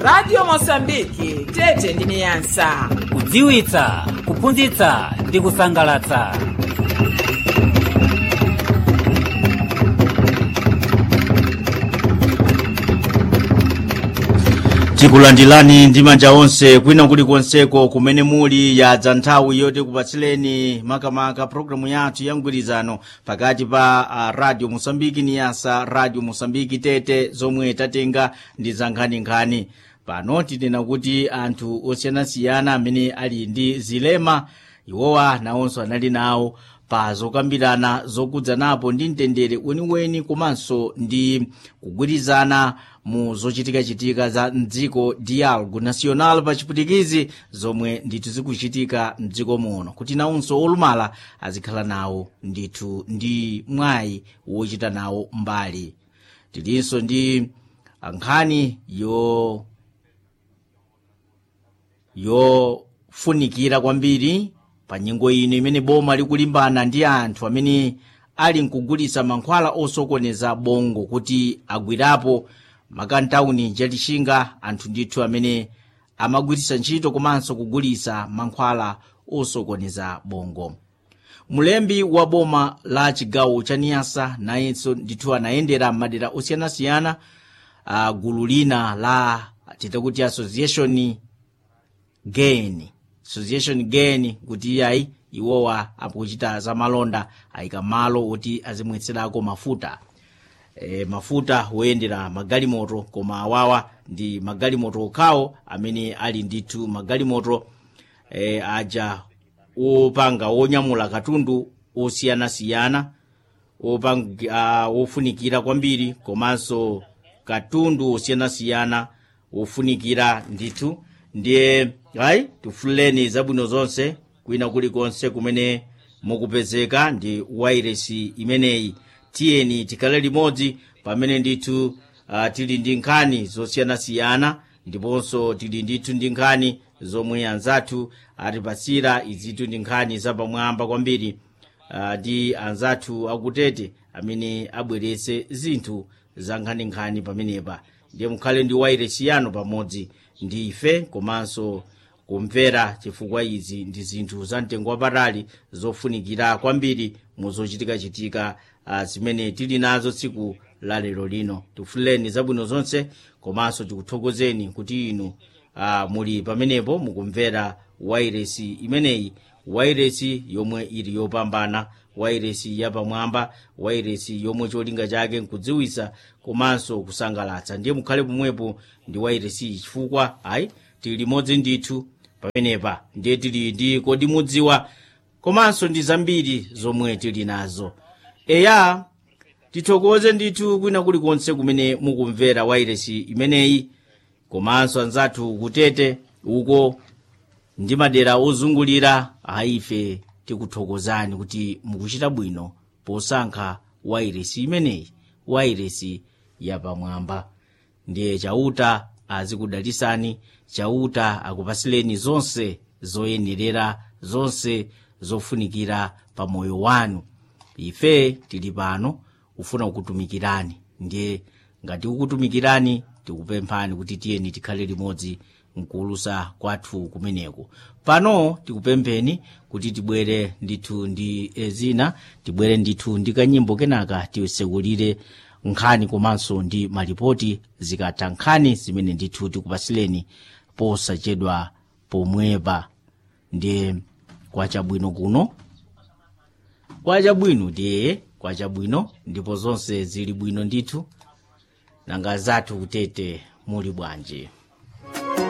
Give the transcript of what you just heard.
radio mosambiki tete ndi niyasa kudziwitsa kuphunzitsa ndi kusangalatsa tikulandirani ndi manja onse kwina kulikonseko kumene muli yadza nthawi yoti kupatsileni makamaka programu yathu ya mgwirizano pakati pa uh, radio mosambiki niyasa radio mosambiki tete zomwe tatenga ndi za nkhaninkhani pano tinena kuti anthu osiyanasiyana amene ali ndi zilema iwowa nawonso anali nawo pa zokambirana zokudzanapo ndi mtendere weniweni komanso ndi kugwirizana mu zochitikachitika za mdziko dialogo national pa chiputikizi zomwe ndithu zikuchitika mdziko muno kuti nawonso olumala azikhala nawo ndithu ndi mwayi wochita nawo mbali tilinso ndi nkhani yo yofunikira kwambiri pa nyengo ino imene boma likulimbana ndi anthu amene ali nkugulitsa mankhwala osokoneza bongo kuti agwirapo makantawuni chatixinga anthu ndithu amene amagwiritsa ntchito komanso kugulitsa mankhwala osokoneza bongo mulembi wa boma la chigawo cha niyasa nayenso ndithu anayendera madera osiyanasiyana uh, gulu lina la titakuti association gain association gain kuti iyayi iwowa akuchita za malonda ayika malo oti azimwetserako mafuta e, mafuta woyendera magalimoto koma awawa ndi magalimoto okhawo amene ali ndithu magalimoto e, aja opanga wonyamula katundu osiyanasiyana opanga uh, wofunikira kwambiri komanso katundu osiyanasiyana wofunikira ndithu ndiye ayi tifuleni zabwino zonse kwina kulikonse kumene mukupezeka ndi wairesi imeneyi tiyeni tikhale limodzi pamene ndithu uh, tili ndi nkhani zosiyanasiyana ndiponso tili ndithu ndi nkhani zomwe anzathu atipasira izitu ndi nkhani zapamwamba kwambiri uh, ndi anzathu akutete amene abweretse zinthu za nkhaninkhani pamenepa ndiye mukhale ndi wairesi yanu pamodzi ndi ife komanso kumvera chifukwa izi ndi zinthu za mtengo wapatali zofunikira kwambiri mu zochitikachitika uh, zimene tili nazo tsiku la lero lino tifuleni zabwino zonse komanso tikuthokozeni kuti inu uh, muli pamenepo mukumvera wairesi imeneyi wairesi yomwe ili yopambana wairesi yapamwamba wairesi yomwe cholinga chake nkudziwisa komanso kusangalatsa ndiye mukhale pomwepo ndi wairesi chifukwa ayi tili limodzi ndithu pamenepa ndiye tili ndi kodi mudziwa komanso ndi zambiri zomwe tili nazo eya tithokoze ndithu kwina kulikonse kumene mukumvera wairesi imeneyi komanso anzathu kutete uko ndi madera ozungulira aife tikuthokozani kuti mukuchita bwino posankha wairesi imeneyi wairesi yapamwamba ndiye chauta azikudalisani chauta akupasileni zonse zoyenerera zonse zofunikira pa moyo wanu ife tili pano kufuna kukutumikirani ndiye ngati kukutumikirani tikupemphani kuti tiyeni tikhale limodzi mkuulusa kwathu kumeneko pano tikupempheni kuti tibwere ndithu ndi zina tibwere ndithu ndi kanyimbo kenaka tisekulire nkhani komanso ndi malipoti zikatha nkhani zimene ndithu tikupasileni posachedwa pomwepa ndiye kwachabwino kuno kwachabwino ndiye kwachabwino ndipo zonse zili bwino ndithu nanga zathu kutete muli bwanji